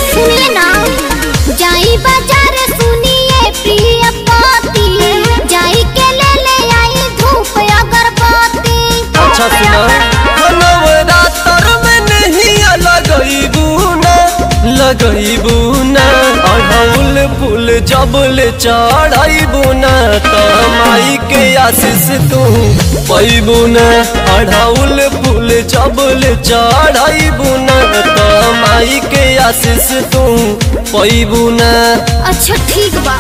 सुनिए ना जाई बाजार सुनिए प्रिय पति जाई के ले ले आई धूप अगरबत्ती अच्छा सुना नवरात्र में नहीं लगईबू ना लगईबू ना अढ़ौल फूल जबल चढ़ाईबू ना त माई के आशीष तू पैबू ना अढ़ौल फूल जबल चढ़ाईबू ना त माई के आशीष तू पैबू ना अच्छा ठीक बा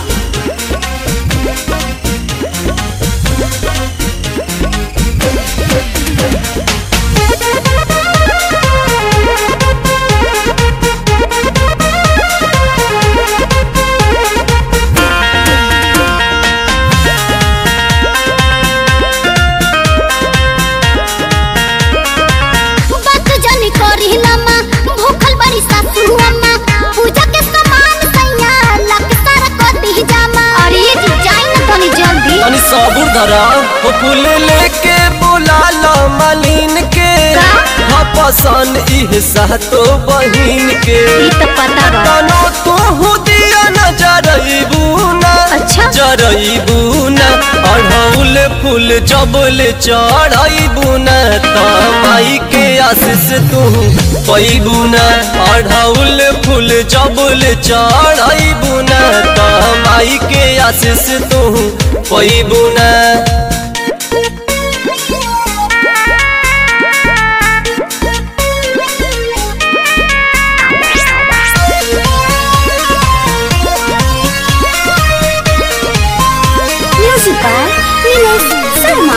बात जानी करी लम्मा भूखल बड़ी सासू अम्मा पूजा के सामान सैया लक सारा कटी जामा अरे जी जाई ना तनी जल्दी अनि सबुर धरा हो फूल लेके बुला ला मालिन के का? हाँ पसंद इह सातो बहिन के ई तो पता बा तनो तू हु दिया न जरईबू ना अच्छा। जरईबू ना अढ़ौल फूल जबल चढ़ईबू ना त माई के आशीष तू पैबू ना अढ़ौल फूल जबल चढ़ईबू ना त माई के आशीष तू पैबू ना म्यूजिक बाय नीलेश शर्मा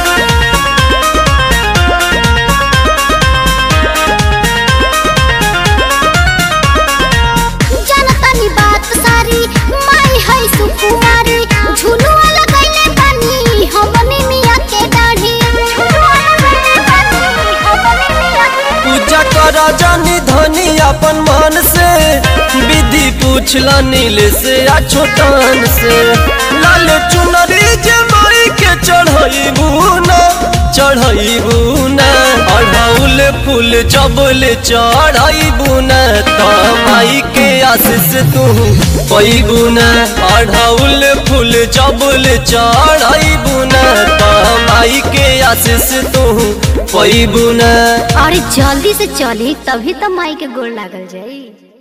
जनतानी बात सारी माई है सुकुमारी झुलू वाला गइले बानी हमनी मिया के दाढ़ी झुलू वाला गइले बानी हमनी मिया के पूजा कर जानी धनी अपन मन से विधि पूछला नील से आ छोटन से लाल चुनरी जे माई के चढ़ईबू ना चढ़ईबू ना अढ़ौल फूल जबल चढ़ईबू ना त माई के आशीष तू पैबू ना अढ़ौल फूल जबल चढ़ईबू ना त माई के आशीष तू पैबू ना अरे जल्दी से चली तभी तो माई के गोड़ लागल जाई